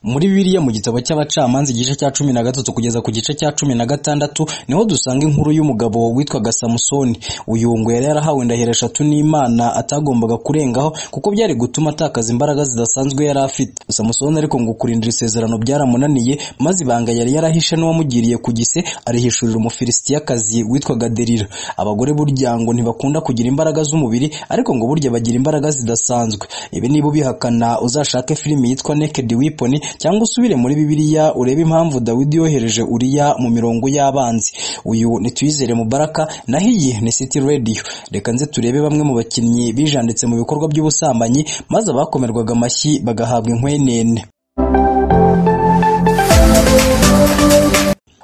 Muri Bibiliya mu gitabo cy'Abacamanza igice cya cumi na gatatu kugeza ku gice cya cumi na gatandatu niho dusanga inkuru y'umugabo witwaga Samusoni. Uyu ngo yari yarahawe indahiro eshatu n'Imana atagombaga kurengaho kuko byari gutuma atakaza imbaraga zidasanzwe yari afite. Samusoni ariko ngo kurindira isezerano byaramunaniye maze ibanga yari yarahishe n'uwamugiriye ku gise arihishurira Umufilisitiyakazi witwaga Delila. Abagore burya ngo ntibakunda kugira imbaraga z'umubiri ariko ngo burya bagira imbaraga zidasanzwe. Ibi niba ubihakana uzashake filimi yitwa Naked Weapon cyangwa usubire muri Bibiliya urebe impamvu Dawidi yohereje Uriya mu mirongo y'abanzi. Uyu ni Tuyizere Mubaraka naho iyi ni City Radio. Reka nze turebe bamwe mu bakinnyi bijanditse mu bikorwa by'ubusambanyi maze abakomerwaga amashyi bagahabwa inkwenene.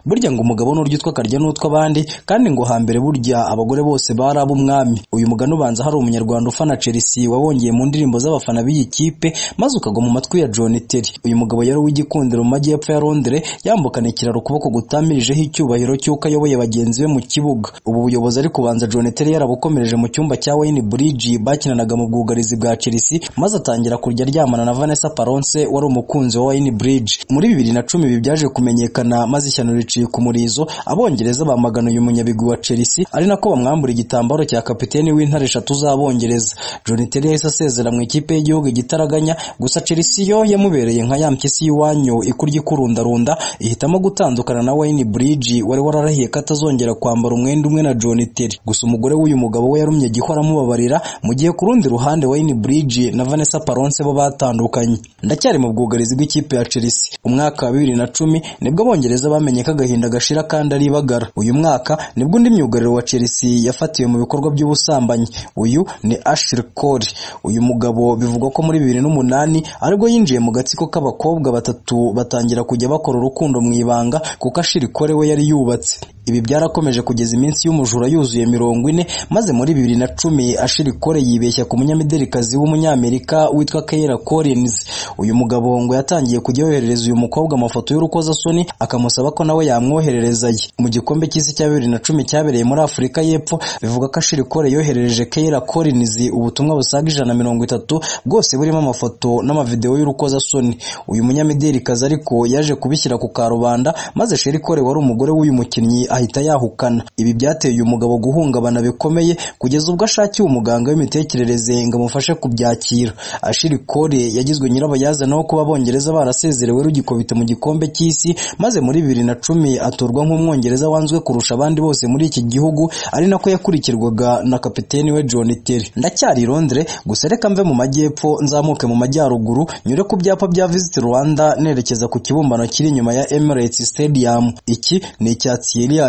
Burya ngo umugabo nurya utwa akarya n'utwa abandi kandi ngo hambere burya abagore bose bari ab'umwami. Uyu mugani ubanza hari umunyarwanda ufana Chelsea wabongeye mu ndirimbo z'abafana b'iyi kipe maze ukagwa mu matwi ya John Terry. Uyu mugabo yari uw'igikundiro mu majyepfo ya Londres yambukana ikiraro ukuboko gutamirijeho icyubahiro cy'uko ayoboye bagenzi be mu kibuga. Ubu buyobozi ariko ubanza John Terry yarabukomereje mu cyumba cya Wayne Bridge bakinanaga mu bwugarizi bwa Chelsea maze atangira kujya aryamana na Vanessa Paronse wari umukunzi wa Wayne Bridge. Muri bibiri na cumi ibi byaje kumenyekana maze ishyano biciye ku murizo abongereza bamagana uyu munyabigwi wa Chelsea ari nako bamwambura igitambaro cya kapiteni w'intare eshatu z'abongereza John Terry yahise asezera mu ikipe y'igihugu igitaraganya gusa Chelsea yo yamubereye nka ya mpyisi y'iwanyu ikurya ikurundarunda ihitamo gutandukana na Wayne Bridge wari wararahiye ko atazongera kwambara umwenda umwe na John Terry gusa umugore w'uyu mugabo we yarumye gihora amubabarira mu gihe ku rundi ruhande Wayne Bridge na Vanessa Paronse bo batandukanye ndacyari mu bwugarizi bw'ikipe ya Chelsea umwaka wa bibiri na cumi nibwo abongereza bamenye ko agahinda gashira kandi aribagara uyu mwaka nibwo undi myugariro wa Chelsea yafatiwe mu bikorwa by'ubusambanyi uyu ni Ashley Cole uyu mugabo bivugwa ko muri bibiri n'umunani aribwo yinjiye mu gatsiko k'abakobwa batatu batangira kujya bakora urukundo mu ibanga kuko Ashley Cole we yari yubatse ibi byarakomeje kugeza iminsi y'umujura yuzuye mirongo ine maze muri bibiri na cumi Ashley Cole yibeshya ku munyamiderikazi w'umunyamerika witwa Kayla Collins uyu mugabo ngo yatangiye kujya yoherereza uyu mukobwa amafoto y'urukozasoni akamusaba ko nawe nawe yamwoherereza ye mu gikombe cy'isi cya bibiri na cumi cyabereye muri Afurika y'Epfo bivuga ko Ashiri Kole yoherereje Kayla Collins ubutumwa busaga ijana mirongo itatu bwose burimo amafoto n'amavideo y'urukozasoni uyu munyamiderikazi ariko yaje kubishyira ku karubanda maze Sheri Kole wari umugore w'uyu mukinnyi ahita yahukana ibi byateye uyu mugabo guhungabana bikomeye kugeza ubwo ashakiye umuganga w'imitekerereze ngo amufashe kubyakira Ashiri Kole yagizwe nyirabayazana wo kuba abongereza barasezerewe rugikubita mu gikombe cy'isi maze muri bibiri na cumi atorwa nk'umwongereza wanzwe kurusha abandi bose muri iki gihugu ari nako yakurikirwaga na kapiteni we John Terry ndacyari Londres gusa reka mve mu majyepfo nzamuke mu majyaruguru nyure ku byapa bya Visit Rwanda nerekeza ku kibumbano kiri inyuma ya Emirates Stadium iki ni icya Thierry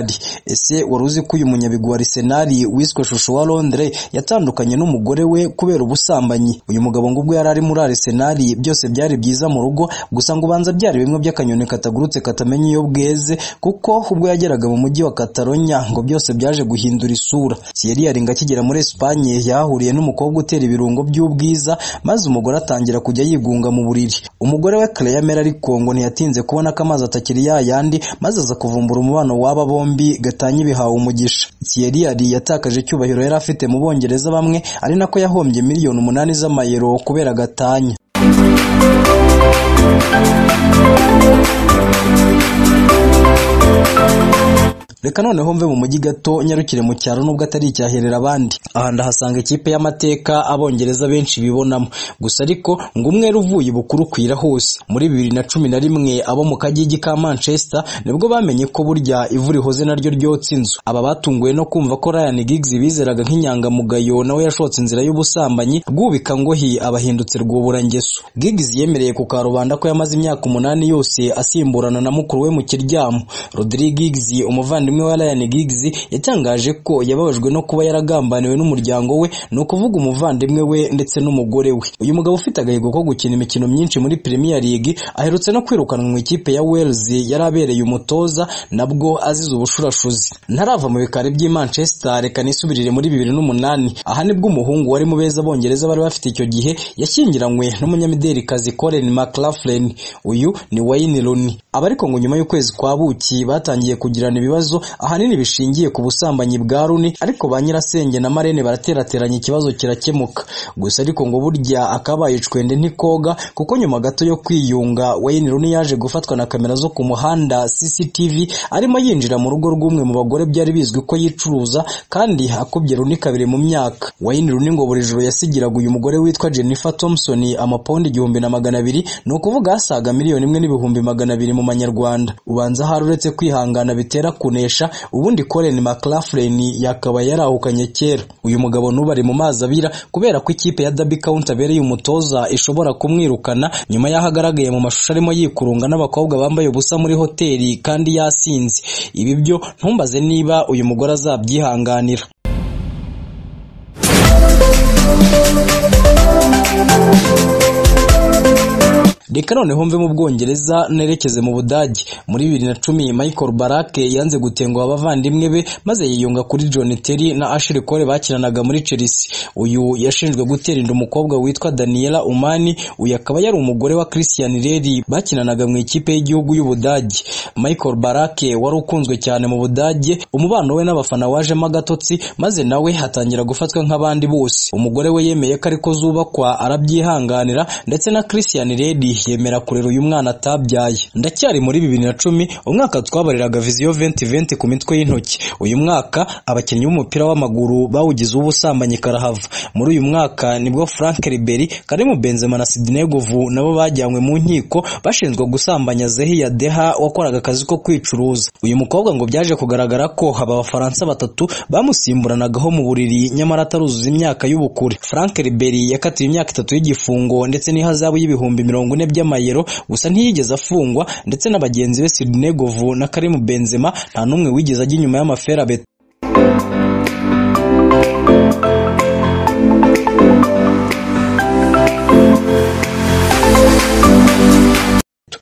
ese wari uzi ko uyu munyabigwi wa Arsenal wiswe shusho wa Londres yatandukanye n'umugore we kubera ubusambanyi uyu mugabo ngo ubwo yari ari muri Arsenal byose byari byiza mu rugo gusa ngo banza byari bimwe by'akanyoni katagurutse katamenya iyo bweze kuko ubwo yageraga mu mujyi wa Catalonia ngo byose byaje guhindura isura Thierry yari akigera muri Espagne yahuriye n'umukobwa utera ibirungo by'ubwiza maze umugore atangira kujya yigunga mu buriri umugore we Claire Mera ariko ngo ntiyatinze kubona ko amazi atakiri yayandi maze aza kuvumbura umubano w'aba bombi gatanya ibihawe umugisha Thierry yari yatakaje icyubahiro yari afite mu bongereza bamwe ari nako yahombye miliyoni umunani z'amayero kubera gatanya reka noneho mve mu mujyi gato nyarukire mu cyaro nubwo atari icyaherera abandi aha ndahasanga ikipe y'amateka abongereza benshi bibonamo gusa ariko ngo umwere uvuye ubukuru kwira hose muri bibiri na cumi na rimwe abo mu kagigi ka manchester nibwo bamenye ko burya ivu rihoze naryo ryotsa inzu aba batunguwe no kumva ko ryan giggs bizeraga nk'inyangamugayo nawe yashotse inzira y'ubusambanyi rwubika ngohi abahindutse rwuburangeso giggs yemereye ku karubanda ko yamaze imyaka umunani yose asimburana na mukuru we mu kiryamo rodri giggs umuvandimwe umwe wa Ryan Giggs yatangaje ko yababajwe no kuba yaragambaniwe n'umuryango we ni ukuvuga umuvandimwe we ndetse n'umugore we uyu mugabo ufite agahigo ko gukina imikino myinshi muri Premier League aherutse no kwirukanwa mu ikipe ya Wales yari abereye umutoza nabwo azize ubushurashuzi ntarava mu bikari by'i Manchester reka nisubirire muri bibiri n'umunani aha nibwo umuhungu wari mu beza abongereza bari bafite icyo gihe yashyingiranywe n'umunyamiderikazi Colin McLaughlin uyu ni Wayne Rooney abariko ngo nyuma y'ukwezi kwa buki batangiye kugirana ibibazo ahanini bishingiye ku busambanyi bwa Runi ariko ba nyirasenge na Marene baraterateranye ikibazo kirakemuka gusa ariko ngo burya akabaye icwende ntikoga kuko nyuma gato yo kwiyunga Wayne Runi yaje gufatwa na kamera zo ku muhanda CCTV arimo yinjira mu rugo rw'umwe mu bagore byari bizwi ko yicuruza kandi akubye Runi kabiri mu myaka Wayne Runi ngo buri joro yasigiraga uyu mugore witwa Jennifer Thompson amapawundi igihumbi na magana abiri ni ukuvuga asaga miliyoni imwe n'ibihumbi magana abiri mu manyarwanda ubanza hari uretse kwihangana bitera kunesha ubundi Colin McLaughlin yakaba yarahukanye kera uyu mugabo n'ubu ari mu mazi abira kubera ko ikipe ya Derby County abereye umutoza ishobora kumwirukana nyuma y'aho agaragaye mu mashusho arimo yikurunga n'abakobwa bambaye ubusa muri hoteli kandi yasinze ibi byo ntumbaze niba uyu mugore azabyihanganira reka noneho mve mu bwongereza nerekeze mu budage muri bibiri na cumi michael barake yanze gutenguha abavandimwe be maze yiyunga kuri john terry na ashiri kole bakinanaga muri chelsea uyu yashinjwe gutera inda umukobwa witwa daniela umani uyu akaba yari umugore wa christian reri bakinanaga mu ikipe y'igihugu y'ubudage michael barake wari ukunzwe cyane mu budage umubano we n'abafana wajemo agatotsi maze nawe hatangira gufatwa nk'abandi bose umugore we yemeye ko ariko zubakwa arabyihanganira ndetse na christian reri yemera kurera uyu mwana atabyaye ndacyari muri bibiri na cumi umwaka twabariraga viziyo venti venti ku mitwe y'intoki uyu mwaka abakinnyi b'umupira w'amaguru bawugize ubusambanyi karahava muri uyu mwaka nibwo frank riberi karimu benzema na sidney guvu nabo bajyanywe mu nkiko bashinzwe gusambanya zehiya deha wakoraga akazi ko kwicuruza uyu mukobwa ngo byaje kugaragara ko haba abafaransa batatu bamusimburanagaho mu buriri nyamara ataruzuza imyaka y'ubukure frank riberi yakatiwe imyaka itatu y'igifungo ndetse n'ihazabu y'ibihumbi mirongo ine by'amayero gusa ntiyigeze afungwa ndetse na bagenzi be Sidney Govu na Karim Benzema nta n'umwe wigeze ajya inyuma y'amaferabeti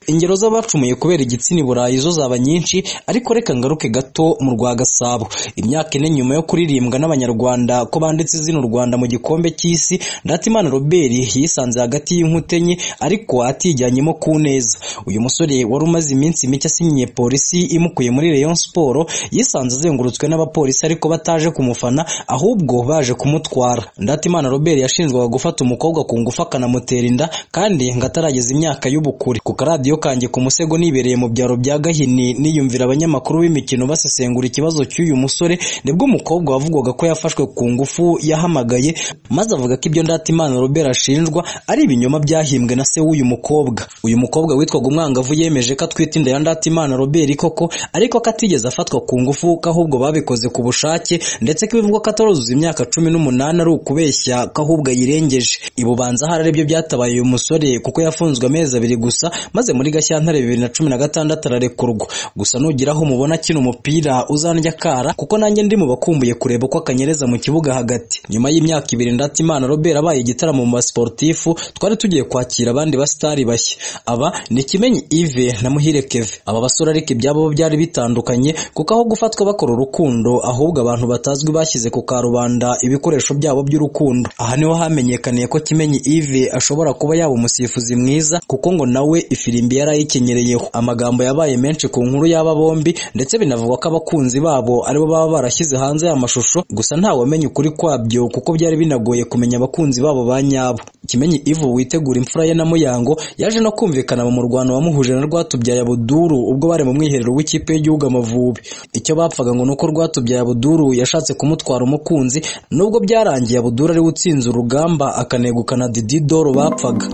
ingero z'abacumuye kubera igitsina i burayi zo zaba nyinshi ariko reka ngaruke gato mu rwa gasabo imyaka ine nyuma yo kuririmbwa n'abanyarwanda ko banditse izina u rwanda mu gikombe cy'isi ndatimana robert yisanze hagati y'inkuta enye ariko atijyanyemo ku neza uyu musore wari umaze iminsi mike asinyiye polisi imukuye muri rayon siporo yisanze azengurutswe n'abapolisi ariko bataje kumufana ahubwo baje kumutwara ndatimana robert yashinjwaga gufata umukobwa ku ngufu akanamutera inda kandi ngo atarageza imyaka y'ubukure ku karadiyo kanjye ku musego nibereye mu byaro bya Gahini niyumvira abanyamakuru b'imikino basesengura ikibazo cy'uyu musore nibwo umukobwa wavugwaga ko yafashwe ku ngufu yahamagaye maze avuga ko ibyo Ndatimana Robert ashinjwa ari ibinyoma byahimbwe na se w'uyu mukobwa uyu mukobwa witwaga umwangavu yemeje ko atwite inda ya Ndatimana Robert koko ariko ko atigeze afatwa ku ngufu ko ahubwo babikoze ku bushake ndetse ko bivugwa ko ataruzuza imyaka cumi n'umunani ari ukubeshya ko ahubwo ayirengeje ibubanza hari aribyo byatabaye uyu musore kuko yafunzwe amezi abiri gusa maze muri Gashyantare bibiri na cumi na gatandatu ararekurwa gusa nugira aho umubona akina umupira uzandya kara kuko nanjye ndi mu bakumbuye kureba uko akanyereza mu kibuga hagati nyuma y'imyaka ibiri Ndatimana Robert abaye igitaramo mu basportifu twari tugiye kwakira abandi basitari bashya aba ni Kimenyi Yves na Muhire Kevin aba basore ariko ibyabo byari bitandukanye kuko aho gufatwa bakora urukundo ahubwo abantu batazwi bashyize ku karubanda ibikoresho byabo by'urukundo aha niho hamenyekaniye ko Kimenyi Yves ashobora kuba yaba umusifuzi mwiza kuko ngo nawe ifirimbi yari ayikenyereyeho amagambo yabaye menshi ku nkuru y'aba bombi ndetse binavugwa ko abakunzi babo aribo baba barashyize hanze aya mashusho gusa ntawamenya ukuri kwabyo kuko byari binagoye kumenya abakunzi babo ba nyabo kimenyi ivu witegura imfura ye na muyango yaje no kumvikana mu murwano wamuhuje na rwatubyaye abuduru ubwo bari mu mwiherero w'ikipe y'igihugu amavubi icyo bapfaga ngo nuko rwatubyaye abuduru yashatse kumutwara umukunzi nubwo byarangiye abuduru ariwe utsinze urugamba akanegukana didi doro bapfaga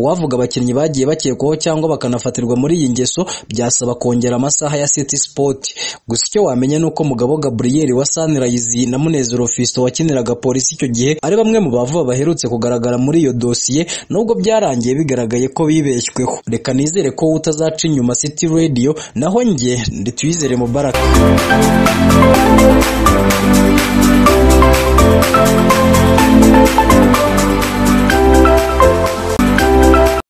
uwavuga abakinnyi bagiye bakekwaho cyangwa bakanafatirwa muri iyi ngeso byasaba kongera amasaha ya City Sport gusa icyo wamenya ni uko mugabo Gabriel wa Sunrise na Munezero Fisto wakiniraga polisi icyo gihe ari bamwe mu bavuba baherutse kugaragara muri iyo dosiye nubwo byarangiye bigaragaye ko bibeshyweho reka nizere ko utazaca inyuma City Radio naho njye ndi tuyizere Mubaraka